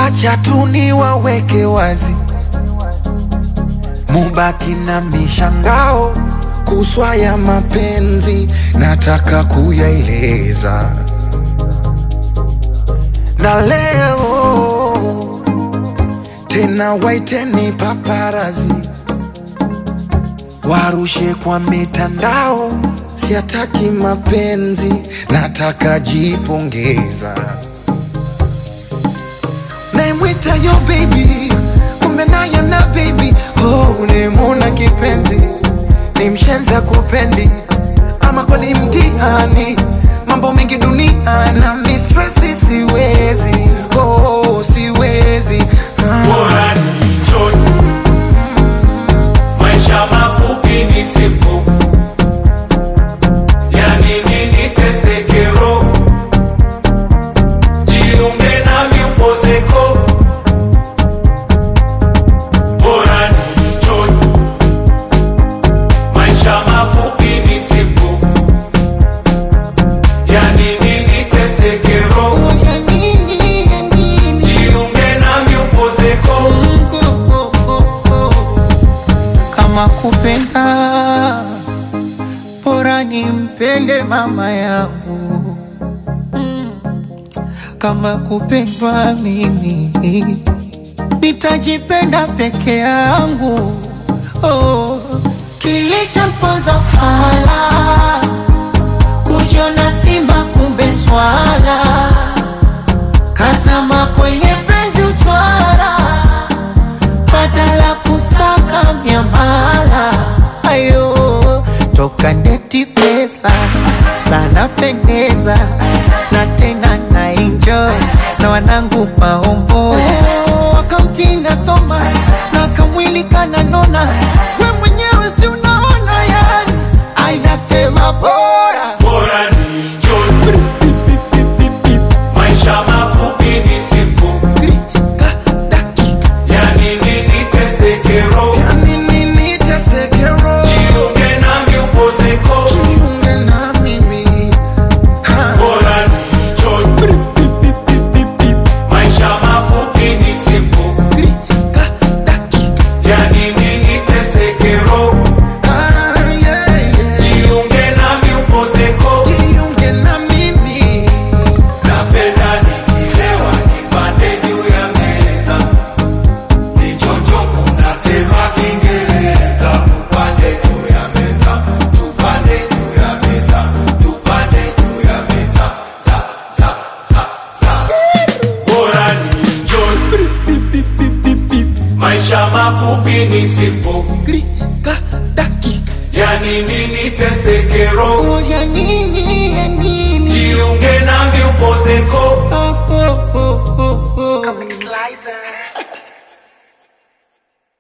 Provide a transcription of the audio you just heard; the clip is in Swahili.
Wacha tu niwaweke wazi, mubaki na mishangao kuswa ya mapenzi, nataka kuyaeleza na leo tena, waiteni paparazi warushe kwa mitandao, siataki mapenzi, nataka jipongeza. Naimwita yo baby, kumbe naye na baby oh, ulimuna kipenzi, ni mshenza kupendi ama kweli mtihani, mambo mengi dunia na mistresi, siwezi oh, siwezi ah. Bora ni njoni, maisha mafupi ni siku, yani nini tesekero, jiunge nami upozeko. Bora ni njoni, maisha mafupi ni siku, yani nini tesekero, Ya nini, ya nini? jiunge nami upozeko. kama kupenda bora nimpende mama yangu Mm. kama kupendwa mimi nitajipenda peke yangu oh. kilichomponza fala kujiona simba kumbe swala kazama kwenye penzi utwara badala kusaka miamala ayo toka ndeti pesa sana pendeza na tena na enjoy na wanangu maombo wakamtinda soma na kamwili kananona we mwenyewe si unaona yani ainasema bora Bora ni njoni, maisha mafupi ni siku, Klika, dakika, yani nini tesekero, ya nini nitesekero? jiunge nami upozeko. Jiunge na mimi ha. Bora ni njoni, maisha mafupi ni siku, Klika, dakika, yani nini tesekero, ah, yeah, yeah. jiunge nami upozeko. Jiunge na mimi Napenda nikilewa nipande juu ya meza, nichonjo kuna tema Kiingereza. Tupande juu ya meza, tupande juu ya meza, tupande juu ya meza, za za za za. Bora ni enjoy, maisha mafupi ni sipo, Klika, dakika, yani nini tesekero, oh, ya nini, ya nini? jiunge nami upozeko. Oh, oh, oh, oh, oh. Slicer.